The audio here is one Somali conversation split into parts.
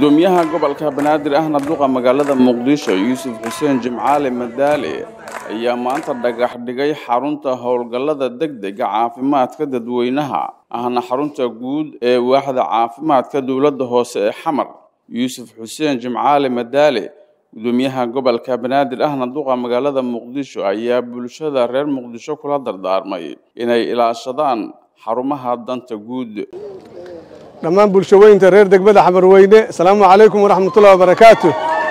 gudoomiyaha gobolka banaadir ahna duqa magaalada muqdisho yuusuf xuseen jimcaale madaale ayaa maanta dhagax dhigay xarunta howlgallada degdega caafimaadka dadweynaha ahna xarunta guud ee waaxda caafimaadka dowladda hoose ee xamar yuusuf xuseen jimcaale madaale gudoomiyaha gobolka banaadir ahna duqa magaalada muqdisho ayaa bulshada reer muqdisho kula dardaarmay inay ilaashadaan xarumaha danta guud dhammaan bulshaweynta reer degmada xamarweyne asalaamu calaykum waraxmatullahi wabarakaatu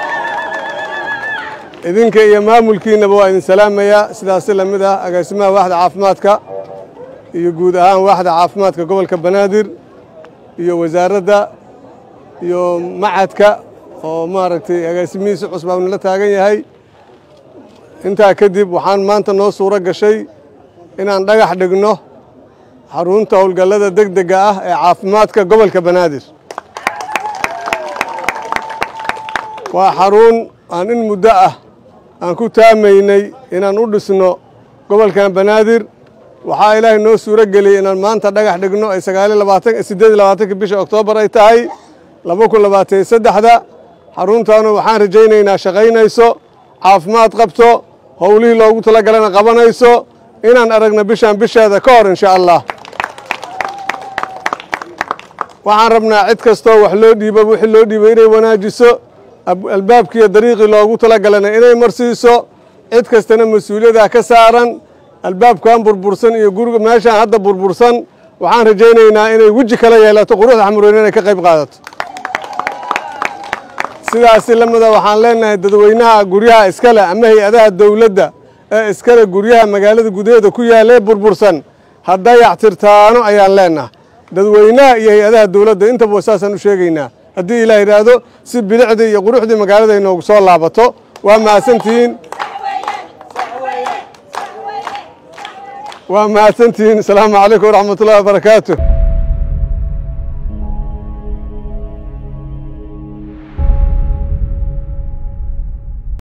idinka iyo maamulkiinnaba waa idin salaamayaa sidaasi la mid ah agaasimaha waaxda caafimaadka iyo guud ahaan waaxda caafimaadka gobolka banaadir iyo wasaaradda iyo macadka oo maaragtay agaasimihiisi cusbaabna la taagan yahay intaa kadib waxaan maanta noo suuro gashay inaan dhagax dhigno xarunta howlgallada degdega ah ee caafimaadka gobolka banaadir waa xarun aan in muddo ah aan ku taamaynay inaan u dhisno gobolkan banaadir waxaa ilaahay noo suuro geliyey inaan maanta dhagax dhigno ay sagaaliyo labaatan siddeed iyo labaatanka bisha oktoobar ay tahay laba kun labaatan iyo saddexda xaruntaanu waxaan rajaynaynaa shaqaynayso caafimaad qabto howlihii loogu talagalana qabanayso inaan aragno bishaan bisheeda ka hor insha allah waxaan rabnaa cid kastoo wax loo dhiibo wixii loo dhiibay inay wanaajiso albaabkiiyo dariiqii loogu talagalana inay marsiiso cid kastana mas-uuliyada ka saaran albaabkan burbursan iyo guriga meeshaan hadda burbursan waxaan rajaynaynaa inay weji kala yeelato quruxda xamarweyne inay ka qayb qaadato sidaasi lamida waxaan leenahay dadweynaha guryaha iskale ama hay-adaha dowladda ee iskale guryaha magaalada gudaheeda ku yaalee burbursan hadday yaxtirtaano ayaan leenahay dadweynaha iyo hay-adaha dowladda intaba saasaan u sheegaynaa haddii ilaah yidhaahdo si bilicdii iyo quruxdii magaalada inoogu soo laabato waa mahadsantihiin waa mahadsantihiin asalaamu calaykum waraxmat ullahi wabarakaatu